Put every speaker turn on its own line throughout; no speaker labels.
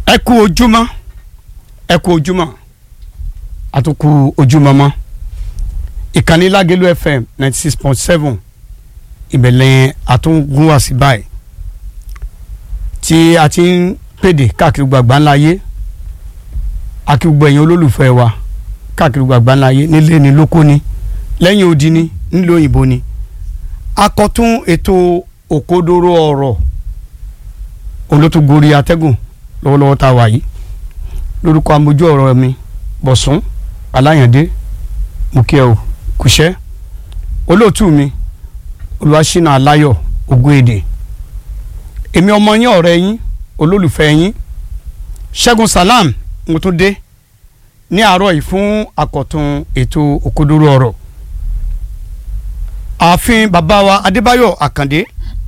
ẹ kú ojúmọ́ ẹ kú ojúmọ́ àtúkù ojúmọ́ mọ́ ìkànnì Lágẹ̀lú FM ninety six point seven ìbẹ̀lẹ̀ àtúngún wá sí báyìí tí a ti ń pèdè káàkiri gbàgbà ńlá yé akígbogbo ẹ̀yin olólùfẹ́ wa káàkiri gbàgbà ńlá yé nílé ni lóko ni lẹ́yìn odi ni nílùú òyìnbó ni akọ̀tún ètò òkodoro ọ̀rọ̀ olótùgórí atẹ́gùn lọ́wọ́lọ́wọ́ tá a wà yìí lórúkọ amójú ọ̀rọ̀ mi bọ̀sùn aláyàndé mùkẹ́ o kùṣẹ́ olóòtú mi olùwàṣínà aláyọ̀ ogún èdè èmi ọmọ yín ọ̀rẹ́ yín olólùfẹ́ yín ṣẹ́gun salam mo tún dé ní àárọ̀ yìí fún àkọ̀tun ètò òkodoro ọ̀rọ̀ ààfin bàbá wa adébáyọ̀ àkàndé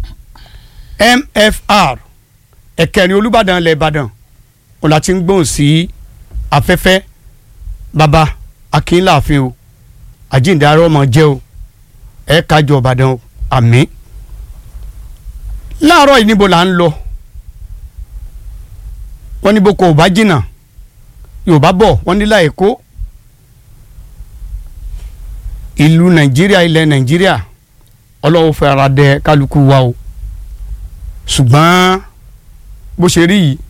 mfr ẹ̀kẹrin olùbàdàn ilẹ̀ ìbàdàn òun láti ń gbóhùn sí afẹ́fẹ́ bàbá akínláàfin o àjíǹde arọ́ ọmọ jẹ́ o ẹ̀ kájọ ìbàdàn o àmín láàárọ̀ yìí níbo là ń lọ wọ́n ní boko ò bá jìnnà yorùbá bọ̀ wọ́n ní láì kó ìlú nàìjíríà ilẹ̀ nàìjíríà ọlọ́wọ́ fẹ́ ara dẹ kálukú wa o ṣùgbọ́n bó ṣe rí yìí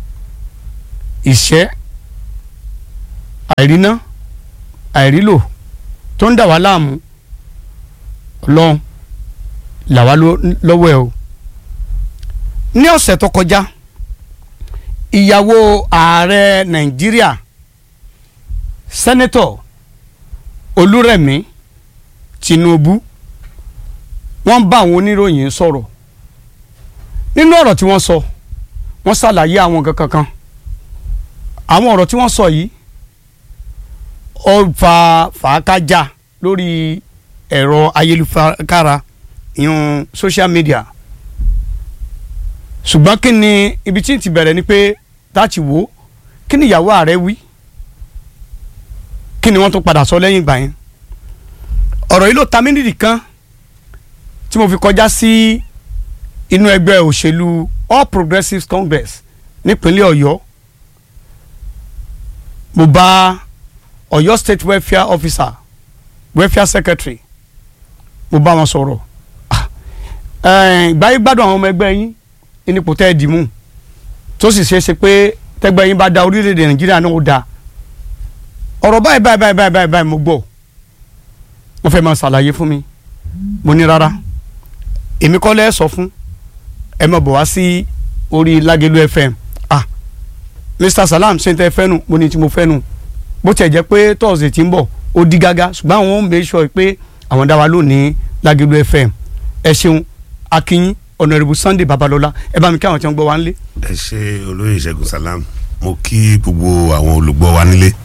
ìṣẹ́ àìríná àìrílò tó ń dà wá láàmú ọlọ́run là wá lọ́wọ́ ẹ o ní ọ̀sẹ̀ tó kọjá ìyàwó ààrẹ nàìjíríà sẹ́nẹ́tọ̀ olúrẹ̀mí tinubu wọ́n bá àwọn oníròyìn sọ̀rọ̀ nínú ọ̀rọ̀ tí wọ́n sọ wọ́n ṣàlàyé àwọn nǹkan kankan àwọn ọ̀rọ̀ tí wọ́n sọ yìí ó fa fàákájà lórí ẹ̀rọ ayélujára ìyún social media ṣùgbọ́n kí ni ibi tí n ti bẹ̀rẹ̀ ni pé láti wò ó kí ni ìyàwó ààrẹ wí kí ni wọ́n tún padà sọ lẹ́yìn ìgbà yẹn ọ̀rọ̀ yìí ló ta mí nídìí kan tí mo fi kọjá sí inú ẹgbẹ́ òṣèlú All Progressives Congress nípínlẹ̀ Ọ̀yọ́ mo bá Ọ̀yọ́ State Welfare Officer Welfare Secretary mo bá wọn sọ̀rọ̀ ìgbáyé gbádùn àwọn ọmọ ẹgbẹ́ yín nípò tẹ́ ẹ dì mú tó sì ṣeé ṣe pé tẹ́gbẹ́ yín bá da orílẹ̀-èdè Nàìjíríà náà ó da ọ̀rọ̀ báyìí báyìí báyìí báyìí báyìí báyìí mo gbọ́ wọ́n fẹ́ máa ṣàlàyé fún mi mo ní rárá èmi kọ́ lẹ́ sọ fún ẹ máa bọ̀ wá sí orí Lágẹ̀lú FM ah Mr Salam ṣe ń tẹ́ fẹ́ nu mo ní tí mo fẹ́ nu bó tiẹ̀ jẹ́ pé tọ́sídẹ̀ẹ́ ti ń bọ̀ ó di gágá ṣùgbọ́n àwọn ń bẹ sọ pé àwọn dá wa lónìí Lágẹ̀lú FM ẹ ṣeun akínyín ọ̀nàrẹ́bù Sunday Babalọ́lá ẹ bá mi kí àwọn tí wọ́n gbọ́ wa nílé.
ẹ ṣe olóyè Ṣẹ́gun Salam mo kí gbogbo àwọn olùgbọ́ wa nílé.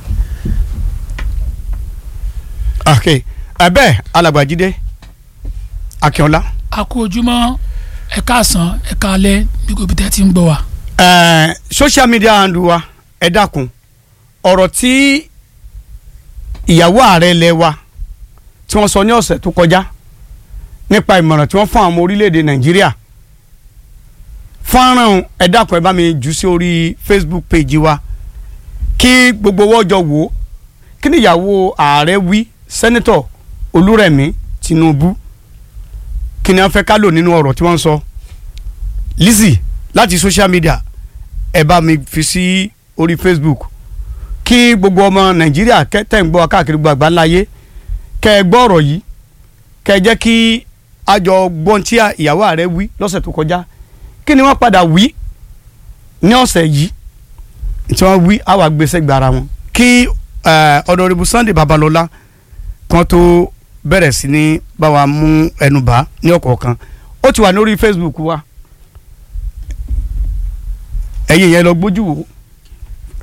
ok ẹbẹ alàgbàjídé akínọlá.
a kú ojúmọ́ ẹ káàsán ẹ káalẹ́ bí kò bí tẹ́ ti ń gbọ́ wa.
ẹẹ social media handle wa ẹ dákun ọ̀rọ̀ tí ìyàwó ààrẹ ilẹ̀ wa tí wọ́n sọ ní ọ̀sẹ̀ tó kọjá nípa ìmọ̀ràn tí wọ́n fún àwọn ọmọ orílẹ̀-èdè nàìjíríà fọ́nrán ẹ dákun ẹ bá mi jù sí orí facebook page wa kí gbogbo owó ọjọ́ wò ó kí ni ìyàwó ààrẹ wí sẹ́nẹ́tọ̀ olúrẹ̀mí tinubu kí ni wọ́n fẹ́ ká lò nínú ọ̀rọ̀ tí wọ́n ń sọ Lizzy láti social media ẹ bá mi fi sí orí facebook kí gbogbo ọmọ nàìjíríà tẹ̀ ń gbọ́ káàkiri gbogbo àgbáńláyé kẹ́ ẹ gbọ́ ọ̀rọ̀ yìí kẹ́ ẹ jẹ́ kí àjọ gbọ́n tí ìyàwó ààrẹ wí lọ́sẹ̀ tó kọjá kí ni wọ́n padà wí ní ọ̀sẹ̀ yìí tí wọ́n wí àwọn agbésẹ́ gbára wọn kí ọ̀dọ̀rẹ́bù Sunday Babalọ́lá kan tó bẹ̀rẹ̀ sí ní bá wa mú ẹnu bá ní ọ̀kọ̀ọ̀kan ó ti wà lórí Facebook wa ẹ̀yin yẹn lọ gbójú wò